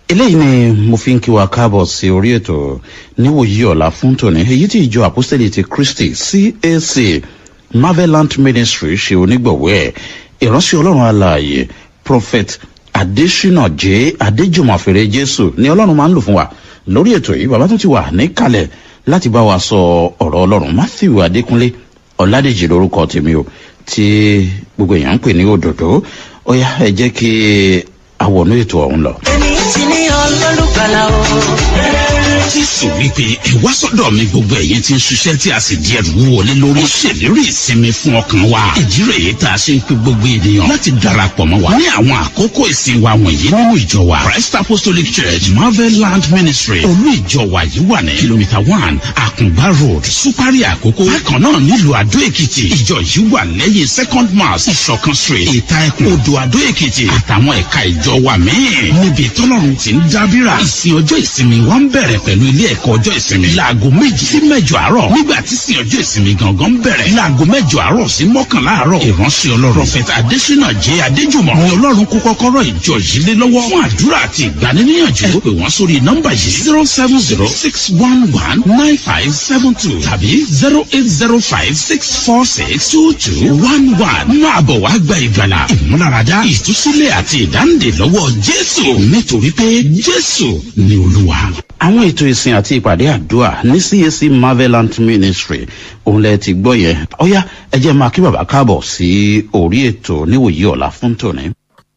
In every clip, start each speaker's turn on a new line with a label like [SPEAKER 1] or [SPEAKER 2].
[SPEAKER 1] eléyìí ni mo fi ń kí wa káàbọ̀ sí orí ètò níwòyí ọ̀la fún tòní èyí tí ìjọ àpọ́sítẹ́lì ti kristi cac marvelant ministry ṣe onígbọ̀wọ́ ẹ̀ ìránṣẹ́ ọlọ́run alààyè prophet adesina j adéjùmọ̀fẹ́rẹ́ jésù ni ọlọ́run máa ń lò fún wa lórí ètò yìí bàbá tó ti wà níkàlẹ̀ láti bá wa sọ ọ̀rọ̀ ọlọ́run matthew adékúnlé ọ̀làdèjì lórúkọ tèmi o tí gbogbo èèyàn ń pè ní òdòdó ó yá ẹ jẹ́ kí àwọnú ètò ọ̀hún lọ.
[SPEAKER 2] èmi ti ní ọlọ́lùgbàlà o.
[SPEAKER 3] jésù wípé ẹ wá sọ́dọ̀ mi gbogbo ẹ̀yin tí ń ṣiṣẹ́ tí a sì di ẹrù wọlé lórí. ó ṣèlérí ìsinmi fún ọkàn wa. ìdí rẹ̀ yìí tá a ṣe ń pe gbogbo ènìyàn láti darapọ̀ mọ́ wa. ní àwọn àkókò ìsìn wa wọ̀nyí nínú ìjọ wa christ apostolic church marvel land ministry olú ìjọ wa yìí wà ní kìlómítà one àkùngbá road supari àkókò. bákan náà nílùú àdó èkìtì ìjọ yìí wà lẹ́yìn second mass ìṣọ̀kan street ìta ẹkùn odò àdó èkìtì àtàwọn ẹ̀ka ìjọ wa míì. níbi tọ́lọ́run ti ń dábìrà ìsìn ọjọ́ ìsinmi wa ń bẹ̀rẹ̀ pẹ̀lú ilé ẹ̀kọ́ ọjọ́ ìsinmi. láago méjì sí mẹ́jọ àárọ̀ nígbà tí sin ọjọ́ ìsinmi gangan bẹ̀rẹ̀. láago mẹ́jọ àárọ̀ sí mọ́kànlá àárọ̀. ìránṣẹ́ ọlọ́run prọfẹ̀tà adésínà jẹ́ adéjùmọ̀. ni ọlọ́run kó kọ́kọ́rọ́ ìjọ yìí lé lọ́wọ́. fún àdúrà àti ìgbaniníyànjú. ẹ pè wọ́n sórí nọ́mbà yìí zero seven zero six one one nine five seven two tàbí zero eight zero five six four six two two one one. máa bọ̀ wá gba ìgbàlà ìmúláradá ìtúsílẹ̀ àti ìdáǹdè lọ́wọ́ jésù nítorí pé jésù ni olúwa
[SPEAKER 1] àwọn ètò ìsìn àti ìpàdé àdúrà ní cac marvelant ministry òun lẹ ti gbọ́ yẹn ọ̀yá ẹ jẹ́ máa kí bàbá káàbọ̀ sí orí ètò níwòyí ọ̀la fún tòní.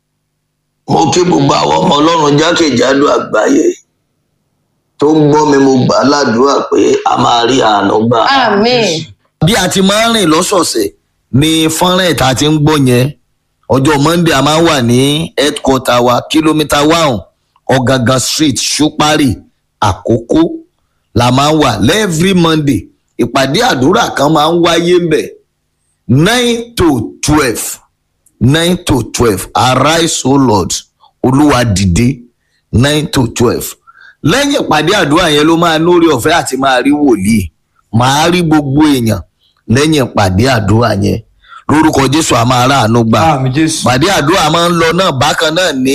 [SPEAKER 4] mo kí gbogbo àwọn ọmọ ọlọ́run jákèjádò àgbáyé tó ń gbọ́ mi mo gbà á ládùúrà pé a máa rí àánú gbà.
[SPEAKER 2] àmín.
[SPEAKER 5] bí a ti máa ń rìn lọ́sọ̀ọ̀sẹ̀ ní fọ́nrán ìta ti ń gbọ́ yẹn ọjọ́ monday a máa ń wà ní headquarter wa kìlómítà one ọ̀gángan street ṣúpárì àkókò la máa ń wà lẹ́ẹ̀frí monday ìpàdé àdúrà kan máa ń wáyé ń bẹ̀ nine to twelve nine to twelve arise o lord olúwa dìde nine to twelve lẹ́yìn ìpàdé àdúrà yẹn ló máa lórí ọ̀fẹ́ àti máa rí wòlíì máa rí gbogbo èèyàn lẹ́yìn ìpàdé àdúrà yẹn lórúkọ jésù a máa ráàánú gbà
[SPEAKER 6] àmì jésù
[SPEAKER 5] ìpàdé àdúrà máa ń lọ náà bákan náà ní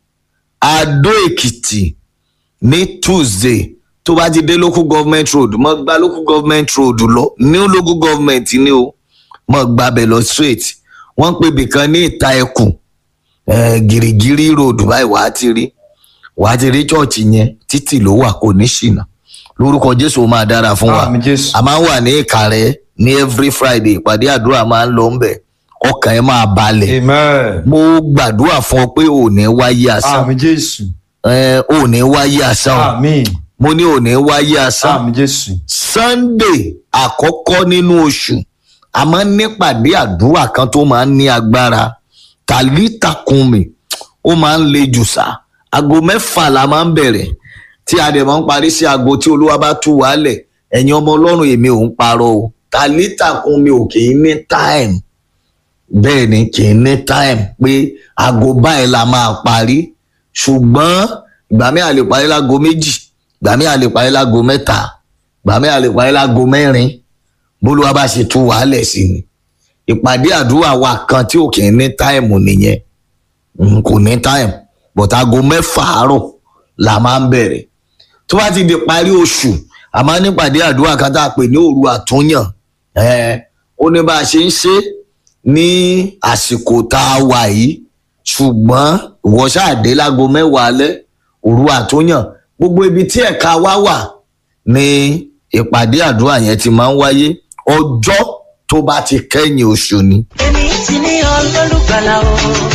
[SPEAKER 5] adó èkìtì ní tuesday tó bá ti dé local government road mọ gba local government road lọ ní local government ni o mọ gbàbẹ lọ straight wọn pè bìkan ní ìta ẹkùn eh, gìrìgìrì road báyìí wàá ti rí wàá ti rí chọọchì yẹn títì ló wà kò ní ṣìnà lórúkọ jésù ó máa dára fún wa
[SPEAKER 6] àmì jésù
[SPEAKER 5] a máa ń wà ní ìkàrẹ ní every friday ìpàdé àdúrà máa ń lọ ń bẹ ọkàn ẹ máa balẹ̀
[SPEAKER 6] amen
[SPEAKER 5] mo gbàdúrà fún ọ pé ò ní wáyé asán
[SPEAKER 6] àmì jésù
[SPEAKER 5] ẹ ò ní wáyé asán o
[SPEAKER 6] àmì
[SPEAKER 5] mo ní ò ní wáyé asán
[SPEAKER 6] àmì jésù
[SPEAKER 5] sunday àkọ́kọ́ nínú oṣù a máa ń nípàdé àdúrà kan tó máa ń ní agbára tàlítàkùnmí ó máa ń le jù sá aago mẹ́fà la máa ń bẹ̀rẹ̀ tí a dẹ̀ máa ń parí sí aago tí olúwa bá tú wálẹ̀ ẹ̀yin ọmọ ọlọ́run èmi ò ń parọ́ o tàlítàkùnmí ò kì í ní time bẹ́ẹ̀ ni kì í ní time pé aago báyìí la máa parí ṣùgbọ́n ìgbà mi à lè parí láago méjì ìgbà mi à lè parí láago mẹ́ta ìgbà mi à lè parí láago mẹ́rin bólúwa bá ṣe tú wàhálẹ̀ sí ni ìpàdé àdúrà wa kan tí ò kì í ní táìmù nìyẹn Mm, kò ní táìmù but aago mẹ́fà àárọ̀ la máa ń bẹ̀rẹ̀ tó bá ti di parí oṣù a máa ń nípàdé àdúrà kan tá a pè ní òru àtúnyàn Eh, ó ní bá a ṣe ń ṣe ní àsìkò tá a wà yìí ṣùgbọ́n ìwọ ṣáàdé láago mẹ́wàá alẹ́ òru àtúnyàn gbogbo ibi tí ẹ̀ka wá wà ní ìpàdé àdúrà yẹn ti máa ń wáyé ọjọ́ tó bá ti kẹ́yìn oṣù ni.
[SPEAKER 2] èmi ti ní ọlọ́lùgbàlà o.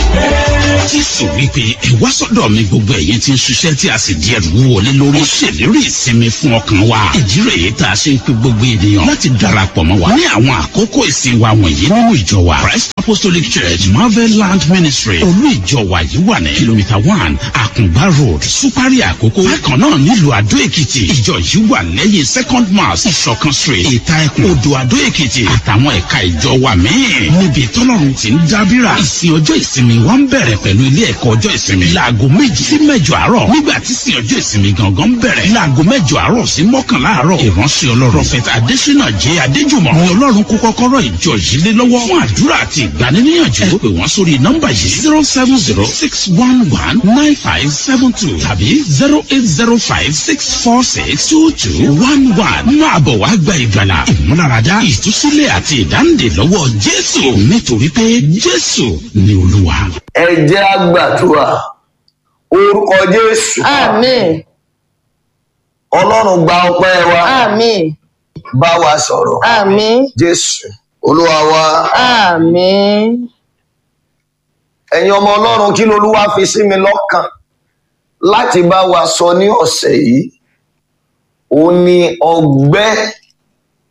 [SPEAKER 3] jésù wípé ẹ wá sọ́dọ̀ mi gbogbo ẹ̀yin tí ń ṣiṣẹ́ tí a sì di ẹrù wọlé lórí. ó ṣèlérí ìsinmi fún ọkàn wa. ìdí rẹ̀ yìí tá a ṣe ń pe gbogbo ènìyàn láti darapọ̀ mọ́ wa. ní àwọn àkókò ìsìn wa wọ̀nyí nínú ìjọ wa christ apostolic church marvel land ministry olú ìjọ wa yìí wà ní kìlómítà one àkùngbá road supari àkókò. bákan náà nílùú àdó èkìtì ìjọ yìí wà lẹ́yìn second mass ìṣọ̀kan street ìta ẹkùn odò àdó èkìtì àtàwọn ẹ̀ka ìjọ wa míì. níbi tọ́lọ́run ti ń dábìrà ìsìn ọjọ́ ìsinmi wa ń bẹ̀rẹ̀ pẹ̀lú ilé ẹ̀kọ́ ọjọ́ ìsinmi láago méjì sí mẹ́jọ àárọ̀ nígbà tí sin ọjọ́ ìsinmi gangan bẹ̀rẹ̀ láago mẹ́jọ àárọ̀ sí mọ́kànlá àárọ̀ ìránṣẹ́ ọlọ́run prophet adesina jẹ́ adéjùmọ̀ ni ọlọ́run kó kọ́kọ́rọ́ ìjọ yìí lé lọ́wọ́ fún àdúrà àti ìgbaniníyànjú ẹ pè wọ́n sórí nọ́mbà yìí zero seven zero six one one nine five seven two tàbí zero eight zero five six four six two two one one máa bọ̀ wá gba ìgbàlà ìmúláradá ìtúsílẹ̀ àti ìdáǹdè lọ́wọ́ jésù nítorí pé jésù ni olúwa.
[SPEAKER 4] ẹ jẹ́ àgbàdua orúkọ jésù
[SPEAKER 6] Àmín.
[SPEAKER 4] ọlọ́run gba ọpẹ́ wa
[SPEAKER 6] Àmín.
[SPEAKER 4] bá wa sọ̀rọ̀
[SPEAKER 6] Àmín.
[SPEAKER 4] jésù olúwa wa
[SPEAKER 6] Àmín.
[SPEAKER 4] ẹ̀yin ọmọ ọlọ́run kí lolúwa fi sí mi lọ́kàn láti bá wa sọ ní ọ̀sẹ̀ yìí ó ní ọgbẹ́